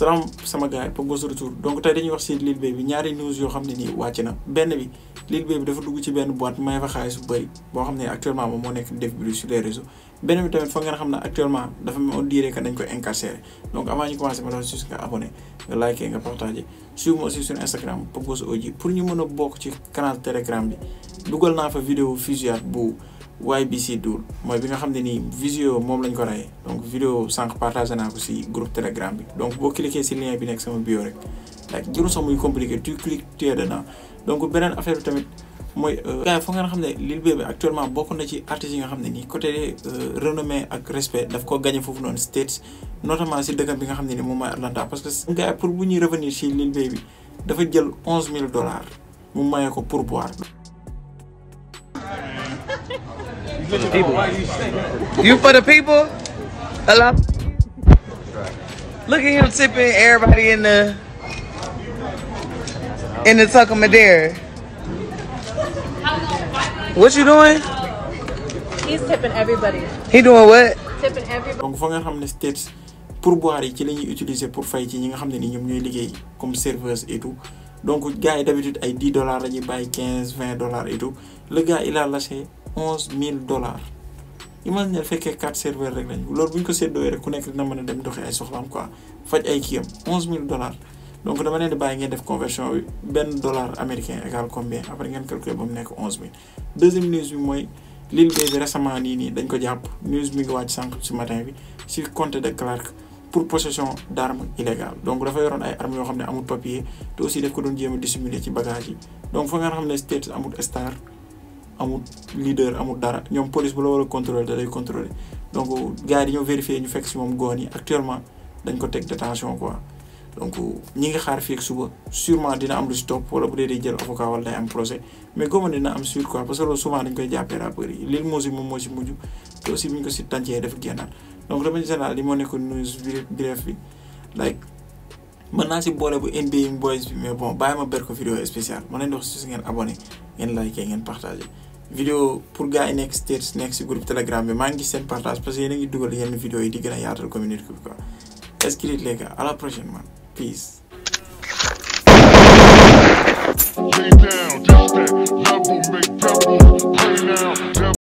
salaam sama gars yi Pogba de retour donc tey dañuy wax si Lil Baby ñaari news yoo xam ne nii wàcc na benn bi Lil Baby dafa dugg ci benn boîte may fa xaalis bu bëri boo xam ne actuellement moom moo nekk def bi sur les réseaux benn bi tamit foog ngeen xam ne actuellement dafa on dirait que dañ koy incarcéré donc avant ñu commencé ma dafa juste nga abonné nga liké nga partagé suivre moi aussi sur Instagram Pogba Oji pour ñu mën a bokk ci canal Telegram bi dugal naa fa vidéo fusillade bu YBC Doul mooy bi nga xam ne nii visio moom lañ ko reyee donc vidéo sànq partagé naa ko si groupe telegram bi donc boo cliquer si lien bi nekk sama bio rek like jëru sax muy compliqué tu cliques tu es dedans donc beneen affaire bi tamit mooy gars yi foog ngeen xam ne Lil Baby actuellement bokk na ci artistes yi nga xam ne nii côté renommée ak respect daf ko gagné foofu noonu States notamment si dëkkam bi nga xam ne nii moom mooy Atlanta parce que gars yi pour bu ñuy revenir si Lil Baby dafa jël onze mille dollars mu mayee ko pour boire For the people. You for the people? Hello? Look at him tipping everybody in the in the Tucker Madeira. What you doing? He's tipping everybody. He doing what? Tipping everybody. donc foog nga xam ne States pourboire yi ci la ñuy utiliser pour fay ci ñi nga xam ne ni ñoom ñooy liggéey comme serveuse et tout donc gars yi d'habitude ay 10 dollars la ñuy bàyyi 15 20 dollars et tout le gars il a lâché 11 000 dollars imagine ne fekkee 4 serveurs rek lañu loolu bu ñu ko séddoo rek ku nekk dina mën a dem doxi ay soxlaam quoi faj ay kiyam 11 000 dollars donc dama leen di bàyyi ngeen def conversion bi benn dollar américain égal combien après ngeen calculer ba mu nekk 11 000 deuxième news bi mooy Lil Baby récemment nii nii dañ ko jàpp news mi ngi wàcc sànq ci matin bi ci comté de Clark pour possession d'armes illégales donc dafa yoroon ay armes yoo xam ne amul papier te aussi daf ko doon jéem a dissimuler ci bagage yi donc fa nga xam ne States amul star amul leader amul dara ñoom police bu la war a contrôler da lay contrôler donc gars yi dañoo vérifier ñu fekk ci moom goon yi actuellement dañ ko teg détention quoi donc ñi ngi xaar fii ak suba sûrement dina am lu si topp wala bu dee day jël avocat wala day am procès mais góoba dina am suite quoi parce que loolu souvent dañ koy jàppee rappeurs yi Lil Mosey moom moo si mujj te aussi bu ñu ko si tàncee dafa génnaat donc dama général li moo nekk news bref bi like mën naa si boole bu NBA boys bi mais bon bàyyi ma ber ko vidéo spéciale ma leen di wax si ngeen abonné ngeen liké ngeen partagé vidéo pour gars yi nekk States nekk si groupe telegram bi maa ngi gis seen partage parce que yéen a ngi dugal yenn vidéo yi di gën a yaatal communauté bi quoi inscrit les gars à la prochaine man peace Lay down, just that level, make pebble, pray now.